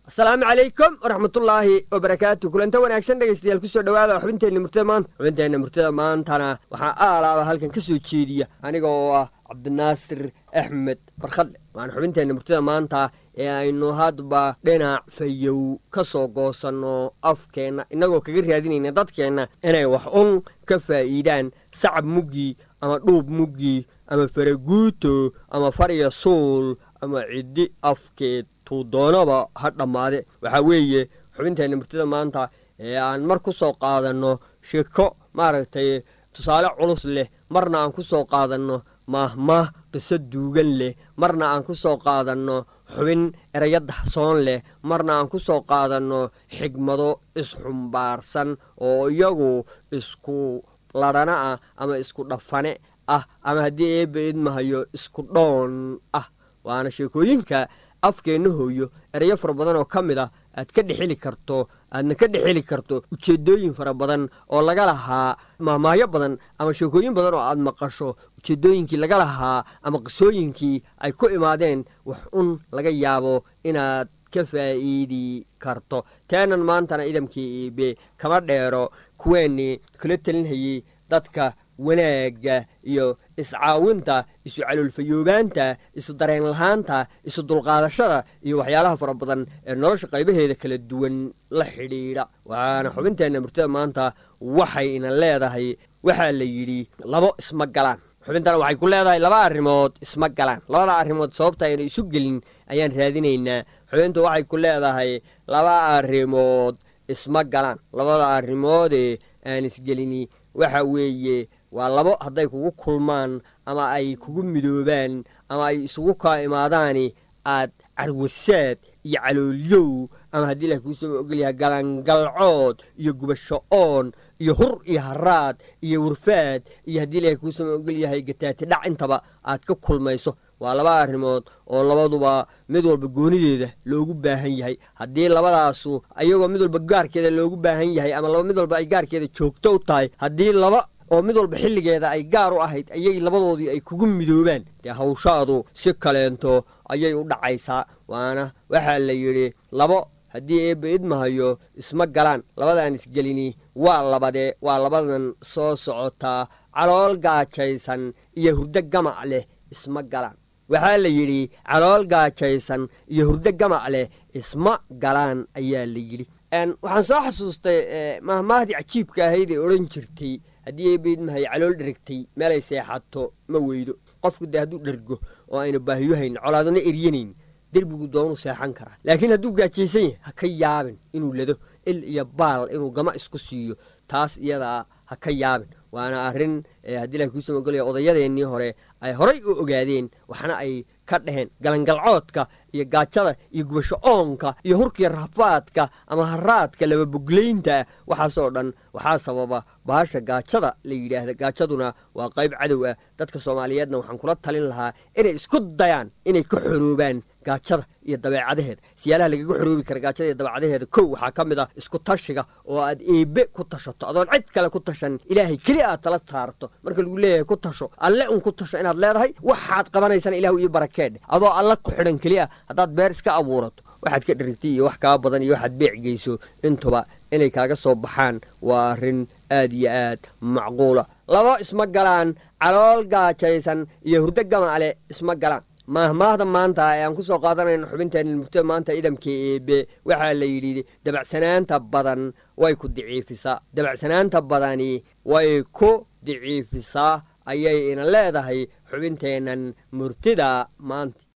asalaamu calaykum waraxmatullaahi wabarakaatu kulanta wanaagsan dhegaystayaal kusoo dhawaada xubinteenna murtada maanta xubinteenna murtada maantana waxaa aalaaba halkan ka soo jeediya aniga oo ah cabdinaasir axmed barkhadle waana xubinteenna murtada maanta ee aynu hadba dhinac fayow ka soo goosanno afkeenna innagoo kaga raadinayna dadkeenna inay wax un ka faa'iidaan sacab muggii ama dhuub muggii ama faraguuto ama farya suul ama ciddi afkeed tuu doonaba ha dhammaade waxaa weeye xubinteenna murtida maanta ee aan mar ku soo qaadanno sheko maaragtay tusaale culus leh marna aan ku soo qaadanno maahmaah qiso duugan leh marna aan ku soo qaadanno xubin erayo daxsoon leh marna aan ku soo qaadanno xigmado isxumbaarsan oo iyagu isku ladhana ah ama isku dhafane ah ama haddii eebba idmahayo isku dhoon ah waana sheekooyinka afkeenna hooyo erayo fara badan oo ka mid ah aad ka dhexeli karto aadna ka dhexeli karto ujeeddooyin fara badan oo laga lahaa maahmaahyo badan ama sheekooyin badan oo aad maqasho ujeeddooyinkii laga lahaa ama qisooyinkii ay ku imaadeen wax un laga yaabo inaad ka faa'iidi karto teenan maantana idamkii iibe kama dheero kuweennii kula talinhayey dadka wanaagga iyo iscaawinta isu caloolfayoobaanta isu dareen lahaanta isu dulqaadashada iyo waxyaalaha fara badan ee nolosha qaybaheeda kala duwan la xidhiidha waxaana xubinteenna murtada maanta waxay ina leedahay waxaa la yidhi labo isma galaan xubintana waxay ku leedahay laba arrimood isma galaan labada arrimood sababta ayna isu gelin ayaan raadinaynaa xubintu waxay ku leedahay laba arrimood isma galaan labada arrimoodee aan isgelini waxa weeye waa labo hadday kugu kulmaan ama ay kugu midoobaan ama ay isugu kaa imaadaani aad carwasaad iyo caloolyow ama haddii ilah kuusoo ogolyahay galangalcood iyo gubasho oon iyo hur iyo haraad iyo wurfaad iyo haddii ilahay kuusoo ogolyahay gataati dhac intaba aad ka kulmayso waa laba arrimood oo labaduba mid walba goonideeda loogu baahan yahay haddii labadaasu ayagoo mid walba gaarkeeda loogu baahan yahay ama mid walba ay gaarkeeda joogto u tahay haddii laba oo mid walba xilligeeda ay gaar u ahayd ayay labadoodii ay kugu midoobaan dee hawshaadu si kaleento ayay u dhacaysaa waana waxaa la yidhi labo haddii eebba idmahayo isma galaan labadaan isgelini waa labadee waa labadan soo socotaa calool gaajaysan iyo hurdo gamac leh isma galaan waxaa la yidhi calool gaajaysan iyo hurdo gamac leh isma galaan ayaa la yidhi waxaan soo xasuustay mahmaahdii cajiibka ahayd ee odhan jirtay haddii eebaidmahay calool dherigtay meelay seexato ma weydo qofku dee hadduu dhergo oo aynu baahiyo hayn colaadona eryanayn derbigu doonuu seexan karaa laakiin hadduu gaajaysan yahay ha ka yaabin inuu lado il iyo baal inuu gama isku siiyo taas iyadaa ha ka yaabin waana arrin haddii ilahi kuusoo ogolaya odayadeennii hore ay horay u ogaadeen waxna ay ka dheheen galangalcoodka iyo gaajada iyo gubasho oonka iyo hurkiya rafaadka ama haraadka lababoglaynta waxaasoo dhan waxaa sababa bahasha gaajada la yidhaahda gaajaduna waa qayb cadow ah dadka soomaaliyeedna waxaan kula talin lahaa inay isku dayaan inay ka xoroobaan gaajada iyo dabeecadaheeda siyaalaha lagaga xoroobi kara gaajada iyo dabeecadaheeda kow waxaa ka mid ah isku tashiga oo aad eebe ku tashato adoon cid kale ku tashan ilaahay keli aad tala saarto marka lagu leeyahay ku tasho alle un ku tasho inaad leedahay waxaad qabanaysana ilahu iyo barakeedhe adoo alle ku xidhan keli ah haddaad beer iska abuurato waxaad ka dherigtay iyo wax kaa badan iyo waxaad beec geyso intuba inay kaaga soo baxaan waa arrin aad iyo aad macquula labo isma galaan calool gaajaysan iyo hurdo gamacale isma galaan maahmaahda maanta ee aan ku soo qaadanayno xubinteenna murtada maanta idamka eebe waxaa la yidhi dabacsanaanta badan way ku diciifisaa dabacsanaanta badani way ku diciifisaa ayay ina leedahay xubinteennan murtida maanta